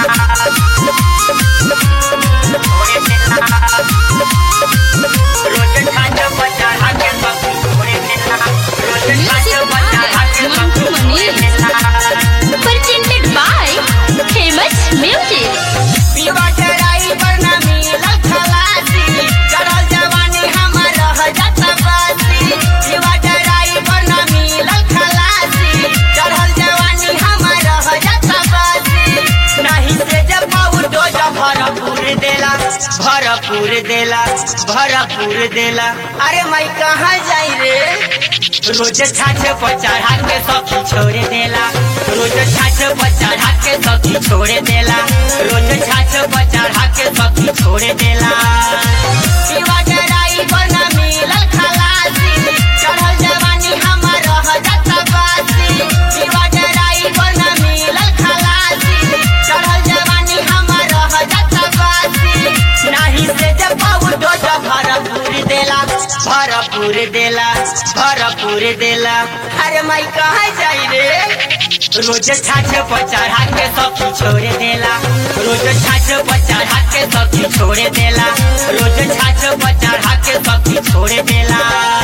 Presented by Famous Music. पीवा चढ़ाई पर ना मिलल खलासी चढ़ल जवानी हमर रह जात बासी पीवा चढ़ाई पर ना मिलल खलासी चढ़ल जवानी हमर रह जात बासी नहीं से जब पाऊ डोज भरपूर देला भरपूर देला भरपूर देला अरे मैं कहाँ जाई रे रोज छाछ पर चढ़ा के सखी छोड़ देला रोज छाछ पर चढ़ा के सखी छोड़ देला रोज छाछ पर चढ़ा के सखी छोड़ देला पीवा चढ़ाई पर ना मिलल खलासी चढ़ल जवानी हमर रह जात बासी पीवा चढ़ाई पर ना मिलल खलासी चढ़ल जवानी हमर रह जात बासी नाही से जब पाऊ डोज भरपूर देला भरपूर देला भरपूर देला अरे माई कहाँ जाई रे रोज छाछ पर चढ़ा के सखी छोड़ देला रोज छाछ पर चढ़ा के सखी छोड़ देला रोज छाछ पर चढ़ा के सखी छोड़ देला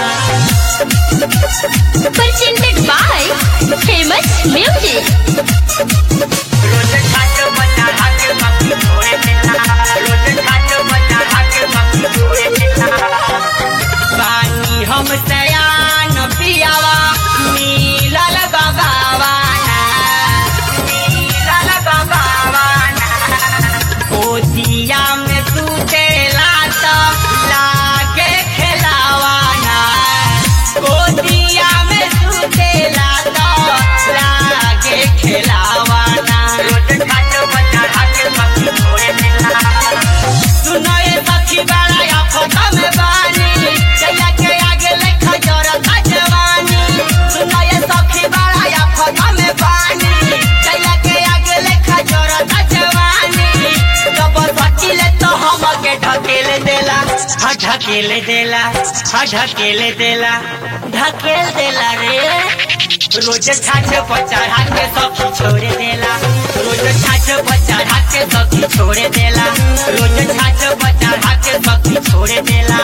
Presented by Famous Music. रोज छाछ पर चढ़ा के सखी छोड़ देला रोज छाछ पर चढ़ा के सखी छोड़ देला पानी हम सयान पियावा नीलल गगावाना नीलल गगावाना ओदिया में सुतेला त लागे खेलावाना ओदिया में सुतेला त लागे खेलावाना रोज खाट बच्चा हाके सखी छोड़े देला सुनो ये सखी बड़ा या फटा में बानी चैया के आगे लेखा जरता जवानी सुनो ये सखी बड़ा या फटा में बानी चैया के आगे लेखा जरता जवानी जब सकीले तो हम के ढकेल देला हा ढकेल देला हा ढकेल देला ढकेल देला रे रोज छाछ पर चढ़ा के सखी छोड़ देला रोज छाछ पर चढ़ा के सखी छोड़ देला रोज छाछ पर चढ़ा के सखी छोड़ देला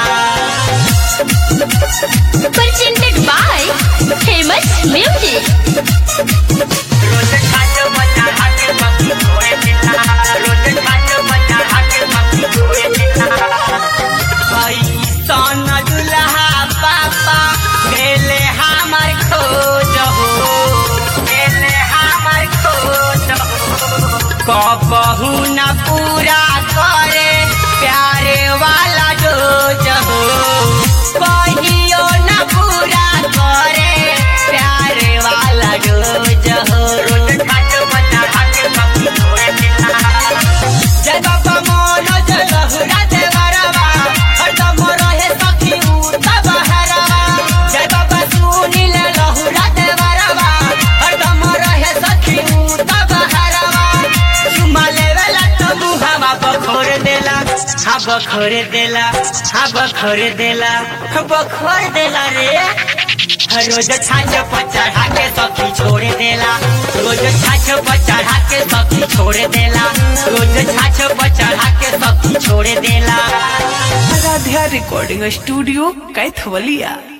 Presented by Famous Music. रोज छाछ पर चढ़ा के सखी छोड़ देला रोज छाछ पर चढ़ा के सखी छोड़ देला ऐसन दुल्हा पापा भेले हमर खोज हो भेले हमर खोज हो कबहू न पूरा करे प्यारे वाला डोज हो कहियो न पूरा करे प्यारे वाला डोज हो रोज खाट बना खाके सखी छोड़ देला जय बाबा मोनो जय लहुरा देवरवा हरदम रहे सखी उता बहरवा जय बाबा सुनील लहुरा देवरवा हरदम रहे सखी उता बहरवा चुमा लेवेला तो मुहावा बखोर देला हा बखोर देला हा बखोर देला बखोर देला रे रोज छाछ पर चढ़ा के सखी छोड़ देला रोज छाछ पर चढ़ा के सखी छोड़ देला रोज छाछ पर चढ़ा के सखी छोड़ देला आराध्या रिकॉर्डिंग स्टूडियो कैथवलिया